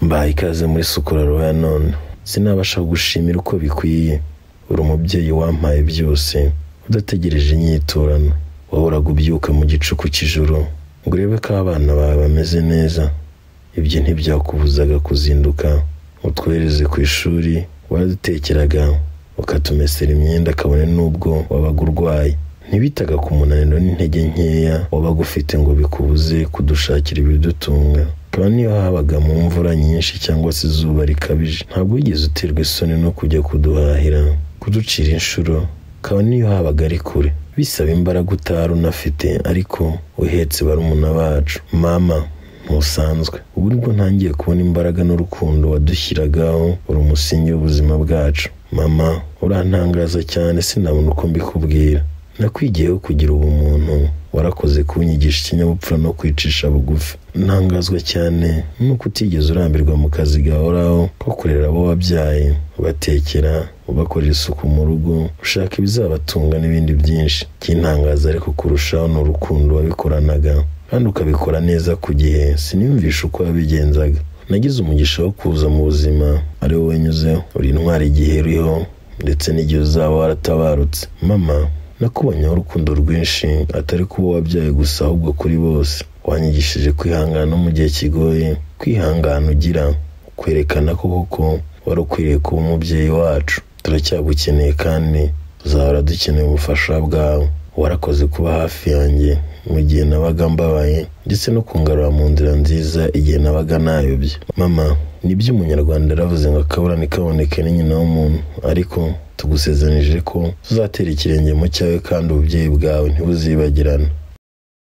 mbahaye ikaze muri Sukura Royal none sinabasha gushimira uko bikwiye uri umubyeyi wampaye byose udategereje inyiturano wahoraga ubyuka mu gicuku cy'ijoro ngo urebe ko abana bawe bameze neza ibyo ntibyakubuzaga kuzinduka utwohereze ku ishuri waradutekeraga ukatumesera imyenda kabone n'ubwo wabaga urwaye ntibitaga ku munaniro n'intege nkeya wabaga ufite ngo bikubuze kudushakira ibidutunga kandi niyo habaga mu mvura nyinshi cyangwa se izuba rikabije ntabwo wigeze uterwa isoni no kujya kuduhahira kuducira inshuro kabone niyo habaga ari kure bisaba imbaraga utari unafite ariko uhetse barumuna bacu mama ntusanzwe ubu nibwo ntangiye kubona imbaraga n'urukundo wadushyiragaho uri umusingi w'ubuzima bwacu mama urantangaza cyane sinabona uko mbikubwira nakwigiyeho kugira ubumuntu warakoze kunyigisha ikinyabupfura no kwicisha bugufi ntangazwa cyane nuko utigeze urambirwa mu kazi gahoraho ko kurera abo wabyaye ubatekera ubakorera isuku mu rugo ushaka ibizabatunga n'ibindi byinshi kintangaza ariko kurushaho ni urukundo wabikoranaga kandi ukabikora neza ku gihe sinimvishe uko wabigenzaga nagize umugisha wo kuza mu buzima ari wowe unyuzeho uri intwari igihe uriho ndetse n'igihe uzaba waratabarutse mama nakubonyeho urukundo rwinshi atari kuba wabyaye gusa ahubwo kuri bose wanyigishije kwihangana no mu gihe kigoye kwihangana ugira kwerekana ko koko wari ukwiriye kuba umubyeyi wacu turacyagukeneye kandi tuzahora dukeneye ubufasha bwawe warakoze kuba hafi yanjye mu gihe nabaga mbabaye ndetse no kungarura mu nzira nziza igihe nabaga nayobye mama nibyo umunyarwanda yaravuze ngo akaburane kaboneke ni nyina w'umuntu ariko tugusezanije ko tuzatera ikirenge mu cyawe kandi ububyeyi bwawe ntibuzibagirana